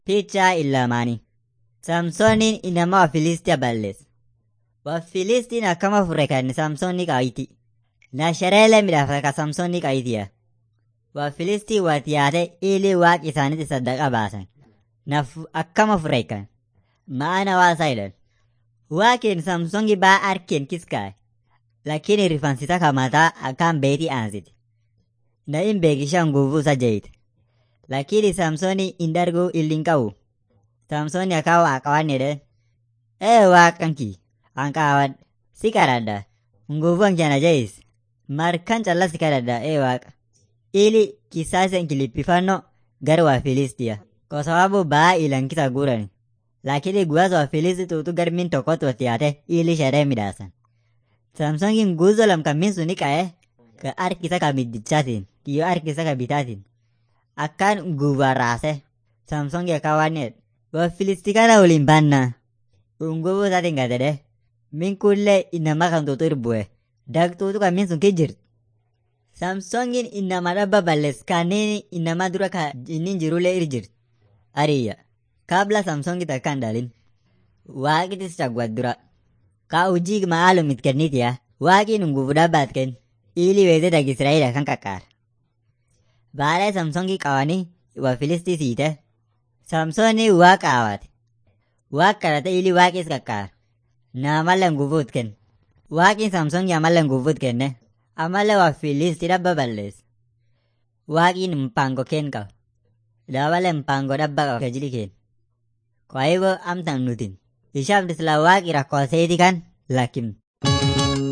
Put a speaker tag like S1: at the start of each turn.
S1: Picha ilamaanii. Samsooniin inama Wafilistia balleesse. Wafilistiin akkama fure kan Samsoonni qaayiti. Na shereelee midhaafata ka Samsoonni qaayitiya. Wafilistiin wati yaate ili waaq isaanitti saddaqa baasan. Na akkama fure kan. Maana waasaa jedhan. Waaqin Samsoongi baa arkeen kiskaa'e. Lakini rifansita kamataa akkaan beetii aansiti. Na in beekishaa nguvu isa jeeyite. Lakini Samsooni in darguu illin qabu. Samsooni akka waaqawan jedhe. Ee waaqanki anqaawan si kadhadha. Nguvuun kana jeeyis. Markan calla si kadhadha ee waaqa. Ili kisaasa kilippifannoo gara Wafilistia. Kwa sababu baa ilankisa gurani. Lakini guwaasa Wafilisti tuutu garmin tokkotti wati yaate ili sheree midhaasan. Samsoongi nguzo lamkammin suni qa'ee ka harkisa ka middichaatiin kiyyoo harkisa ka bitaatiin akkaan guubaan raase Samsoongi akka waan jedhe Wafilisti kana waliin baannaa ungubuu isaatiin gadedhe min kullee inama kan tuutu irbu'e dagtuutu kan min sun ki jirti. Samsoongin inama dhabba ballees kanneen inama dura ka inni jirullee ir jirti. Ariyya kabla Samsoongi takka hin dhalin waaqitis cagwat dura. Ka hojii maalum it kennitiya waaqiin nguvu dhabbaat kenn ili weete dag Israa'eela kan qaqqaara. Baala Samsoongi qabanii Wafilistii siite. Samsooni waaqa awaate. Waaq kadhate ili waaqis qaqqaara. Na amalla nguvuut kenna. Waaqiin Samsoongi amalla nguvuut kenne. Amalla Wafilistii dhabba balleessa. Waaqiin mpango kenn qaba. Dabala mpango dhabba qaba tajili kenna. Kwa hivyo amtan nutin. Ishaaf disla waaqi rakkoo seeti kan lakkim.